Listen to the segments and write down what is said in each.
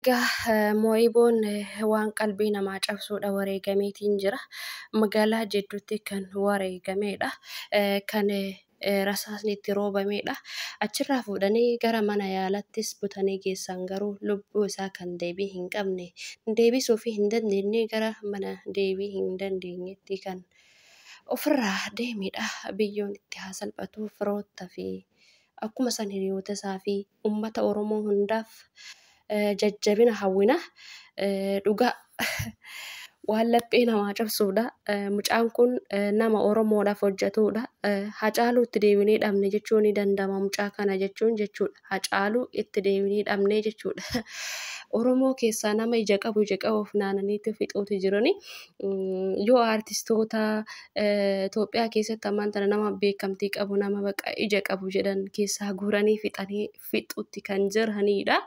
Egaa Moo'iboon waan qalbii namaa cabsuudha wareegameetiin jira. Magaalaa jidduutti kan wareegamedha. Kan rasaasni itti roobamedha. Achirraa fuudhanii gara mana yaalattis butanii geessan garuu lubbuu isaa kan deebii hin qabne deebisuu fi hin dandeenye gara mana deebii hin dandeenyetti kan ofirraa deemedha. Biyyoon itti haa salphatu firoottaa fi akkuma san hiriyoota isaa fi uummata Oromoo hundaaf jajjabina hawwina. Dhugaa waan laphee namaa cabsuudha. Mucaan kun nama Oromoodhaaf hojjetudha. Hacaaluu itti deebinee dhabne jechuun ni danda'ama mucaa kana jechuun jechuudha. Hacaaluu itti deebinee dhabne jechuudha. Oromoo keessaa nama ija qabu ija qabu funaananiitti fixuutu jirani. Yoo aartistoota Itoophiyaa keessatti ammaan tana nama beekamtii qabu nama baqa ija qabu jedhan keessaa guuranii fixanii fixuutti kan jiranidha.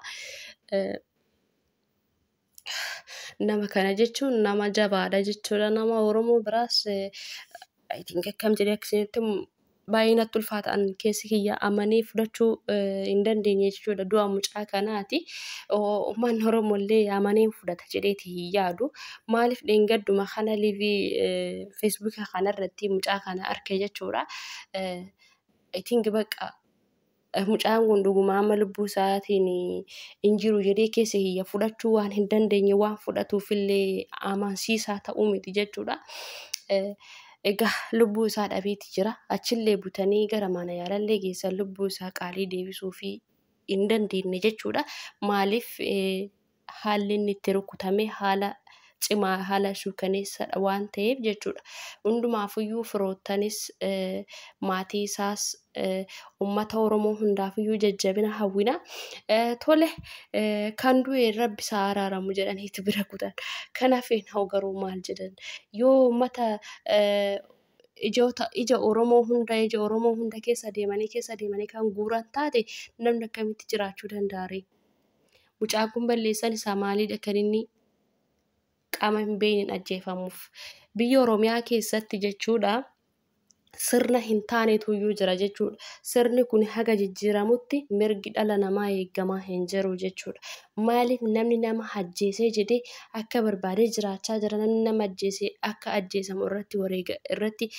Nama kana jechuun nama jabaadha jechuudha. Nama Oromoo biraas I think akkam jedhee akkasinitti baay'ee natti ulfaataan keessi kiyya amanee fudhachuu hin dandeenye jechuudha. Du'a mucaa kanaati. Uummanni Oromoo illee amanee fudhata jedheeti hin yaadu. Maaliif dheengadduma kana liivii feesbuuka kanarratti mucaa kana arge jechuudha. I think baqa mucaan kun dhuguma amma lubbuu isaatiin hin jiru jedhee keessa kiyya fudhachuu waan hin dandeenye waan fudhatuufillee amansiisaa ta'uu miti jechuudha. Egaa lubbuu isaa dhabeeti jira. Achillee butanii gara mana yaalallee geessan lubbuu isaa qaalii deebisuu fi hin dandeenye jechuudha. Maaliif haalli inni itti rukutame haala cimaa haala suukaneessadha waan ta'eef jechuudha. Hundumaafiyyuu firoottanis maatii isaas uummata Oromoo hundaafiyyuu jajjabina hawwina. Tole kan du'e rabbi isaa araaramu jedhaniitu bira kutan. Kanaaf hoo garuu maal jedhan yoo uummata ijoota ija Oromoo hunda ija Oromoo hunda keessa deemanii keessa deemanii kan guuran taate namni akkamitti jiraachuu danda'a ree? Mucaan kun balleessan isaa maalidha kan inni qaama hin beekneen ajjeefamuuf. Biyya Oromiyaa keessatti jechuudha. Sirna hin taanetu iyyuu jira jechuudha. Sirni kun haga jijjiiramutti mirgi dhala namaa eegamaa hin jiru jechuudha. Maaliif namni nama ajjeesee jedhee akka barbaadee jiraachaa jira namni nama ajjeesee akka ajjeesamu irratti wareega irratti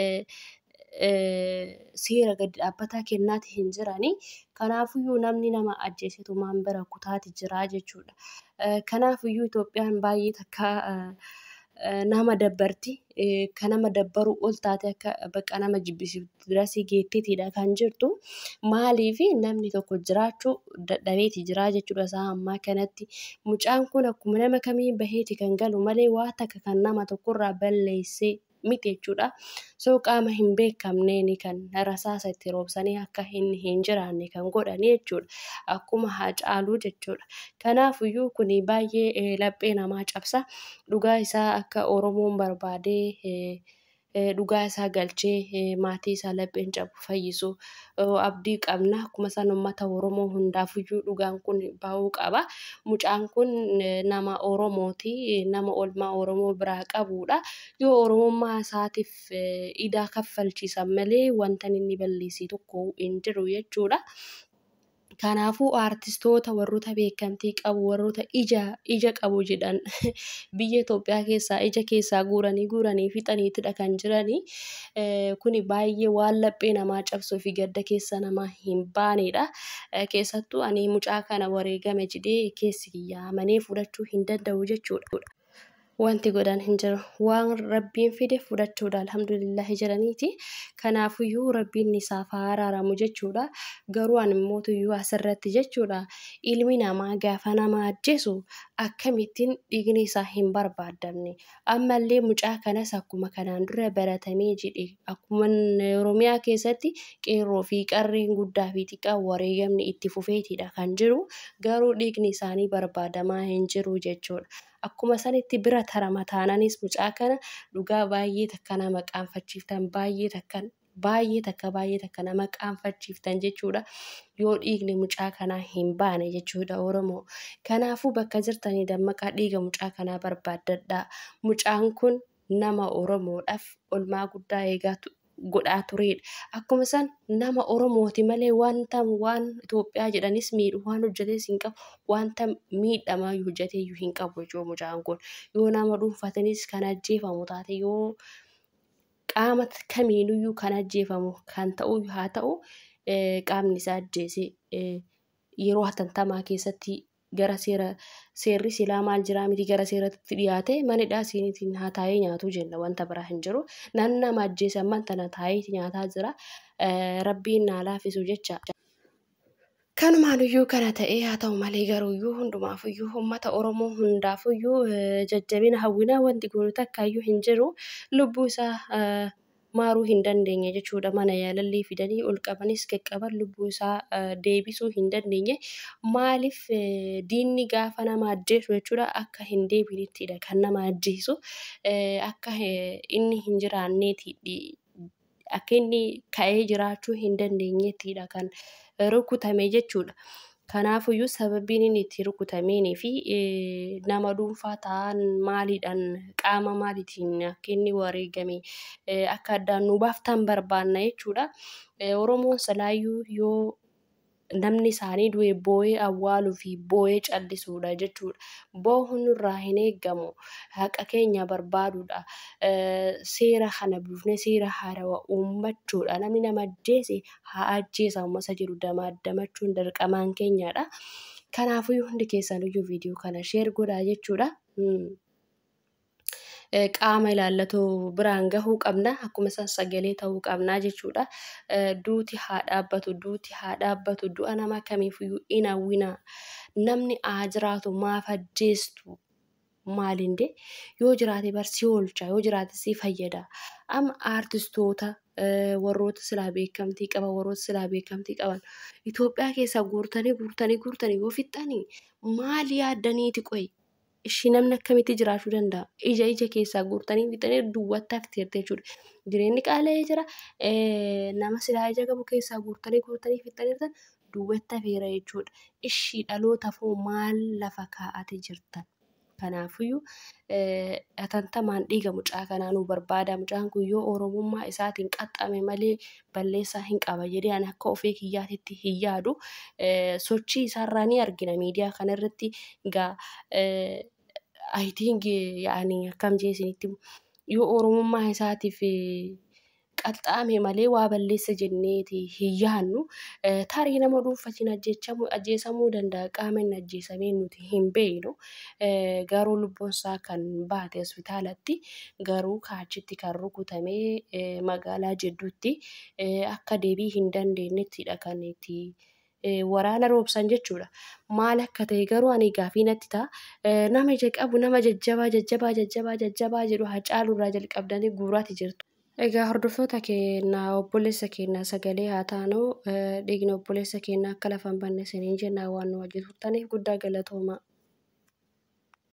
seera gadi dhaabbataa kennaati hin jirani. Kanaafiyyuu namni nama ajjeesetu maan bira kutaati jira jechuudha. Kanaafiyyuu Itoophiyaan baay'ee takka nama dabbarti. Kan nama dabbaruu ol taate akka bakka nama jibbisiiftu birasii geetteetidha kan jirtu. Maaliif namni tokko jiraachuu dadhabeeti jira jechuudha isaa ammaa kanatti. Mucaan kun akkuma nama kamii baheeti kan galu malee waa takka kan nama tokkorraa balleessee miti jechuudha. So qaama hin beekamneen kan rasaasa itti roobsanii akka inni hin jiraanne kan godhan jechuudha. Akkuma Hacaaluu jechuudha. Kanaafiyyuu kun baay'ee laphee namaa cabsa. Dhugaa isaa akka Oromoon barbaadee dhugaa isaa galchee maatii isaa lapheen cabu fayyisu abdii qabna. Akkuma san uummata Oromoo hundaafiyyuu dhugaan kun bahuu qaba. Mucaan kun nama Oromooti. Nama oolmaa Oromoo biraa qabudha. Yoo Oromummaa isaatiif idaa kaffalchiisan malee wanta inni balleesse tokko hin jiru jechuudha. Kanaafuu aartistoota warroota beekamtii qabu warroota ija ija qabu jedhan biyya Itoophiyaa keessaa ija keessaa guuranii guuranii fixaniitidha kan jirani. Kuni baay'ee waan laphee namaa cabsuu fi gadda keessa namaa hin baanedha. Keessattuu ani mucaa kana wareegame jedhee keessi kiyya amanee fudhachuu hin danda'u jechuudha. Wanti godhan hin jiru. Waan rabbiin fide fudhachuudha alhamdulillahi jedhaniiti. Kanaafiyyuu rabbiin isaaf haa araaramu jechuudha. Garuu ani mootuyyuu asirratti jechuudha. Ilmi namaa gaafa nama ajjeesu akkamittiin dhiigni isaa hin barbaadamne. Ammallee mucaa kanas akkuma kanaan dura baratamee jedhe akkuma Oromiyaa keessatti qeerroo fi qarreen guddaa fi xiqqaa wareegamni itti fufeetidha kan jiru. Garuu dhiigni isaanii barbaadamaa hin jiru jechuudha. Akkuma sanitti bira tarama taananis mucaa kana dhugaa baay'ee takka nama qaanfachiiftan baay'ee takka baay'ee takka baay'ee takka nama qaanfachiiftan jechuudha. Yoo dhiigni mucaa kanaa hin baane jechuudha Oromoo. Kanaafuu bakka jirtanii dammaqaa dhiiga mucaa kanaa barbaaddadhaa. Mucaan kun nama Oromoodhaaf olmaa guddaa eegaa godhaa turedha. Akkuma san nama Oromooti malee wanta waan Itoophiyaa jedhanis miidhu waan hojjetes hin qabu wanta miidhamaa hojjetee hin qabu jechuudha mucaan kun yoo nama dhuunfatanis kan ajjeefamu taate yoo qaama kamiinuyyuu kan ajjeefamu kan ta'u haa ta'u qaamni isaa ajjeesee yeroo hatantamaa keessatti gara seera seerri silaa maal jiraa miti gara seeratti dhiyaate manidhaa siinitiin haa taa'ee nyaatu jenna wanta biraa hin jiru nan nama ajjeesan man tana taa'ee nyaataa jira rabbiin naa laafisu jecha. Kanumaanuyyuu kana ta'ee haa ta'u malee garuuyyuu hundumaafuyyuu uummata Oromoo hundaafuyyuu jajjabina hawwinaa wanti kun takkaayyuu hin jiru lubbuu isaa maaruu hin dandeenye jechuudha mana yaalallee fidanii ol qabanis qaqqaban lubbuu isaa deebisuu hin dandeenye maaliif diinni gaafa nama ajjeesu jechuudha akka hin deebinittidha kan nama ajjeesu akka inni hin jiraanneetidha akka inni ka'ee jiraachuu hin dandeenyettidha kan rukutame jechuudha. Kanaafuyyuu sababiin inni itti rukutameenii fi nama dhuunfaa ta'an maaliidhaan qaama maaliitiin akka inni wareegame akka addaan nu baaftan barbaanna jechuudha. Oromoon salaayyuu yoo namni isaanii du'e boo'ee awwaaluu fi boo'ee callisuudha jechuudha. Boo'uun irraa hin eeggamu haqa keenya barbaaduudha. Seera kana buufnee seera haarawaa uummachuudha. Namni nama ajjeese haa ajjeesamu masa jedhu damaddamachuun dirqamaan keenyadha. Kanaafuu hundi keessaniyyuu viidiyoo kana sheer godhaa jechuudha. qaama ilaallatu biraan gahuu qabna akkuma san sagalee ta'uu qabnaa jechuudha. Duuti haa dhaabbatu duuti haa dhaabbatu du'a nama kamiifiyyuu hin hawwina namni haa jiraatu maaf ajjeestu maalinde yoo jiraate barsii oolcha yoo jiraate si fayyada amma aartistoota warroota silaa beekamtii qaban warroota silaa beekamtii qaban Itoophiyaa keessaa guurtanii guurtanii guurtanii yoo fixxanii maal yaaddaniiti qoyi ishii namni akkamitti jiraachuu danda'a ija ija keessaa guurtanii fixanii duwwaatti hafteerte jechuudha jireenyi qaala'ee jira nama silaa ija qabu keessaa guurtanii guurtanii fixanii duwwaatti hafeera jechuudha ishii dhaloota foo maal lafa kaa'ate jirtan. Kanaafiyyuu hatantamaan dhiiga mucaa kanaa nu barbaada. Mucaan kun yoo Oromummaa isaatiin qaxxame malee balleessaa hin qaba jedhee ani akka ofii kiyyaatitti hin yaadu. Sochii isaarraa ni argina miidiyaa kanarratti egaa I think yaa'anii akkam jeesinitti yoo Oromummaa isaatiif qaxxaame malee waa balleessa jenneeti hin yaadnu. Tarii nama dhuunfatiin ajjeesamuu danda'a qaama inni ajjeesamee nuti hin beeknu. Garuu lubbuun isaa kan baate hospitaalatti garuu kaachitti kan rukutamee magaalaa jidduutti akka deebii hin dandeenyettidha kan itti waraana roobsan jechuudha. Maal akka ta'e garuu ani gaafii natti ta'a. Nama ija qabu nama jajjabaa jajjabaa jajjabaa jajjabaa jedhu hacaaluurraa jalqabdanii guuraati jirtu. Egaa hordoftoota keenyaa obboleessa keenyaa sagalee haa taanu dhiigni obboleessa keenyaa akka lafa hin banne isiniin jennaa waan nu wajjin turtaniif guddaa galatooma.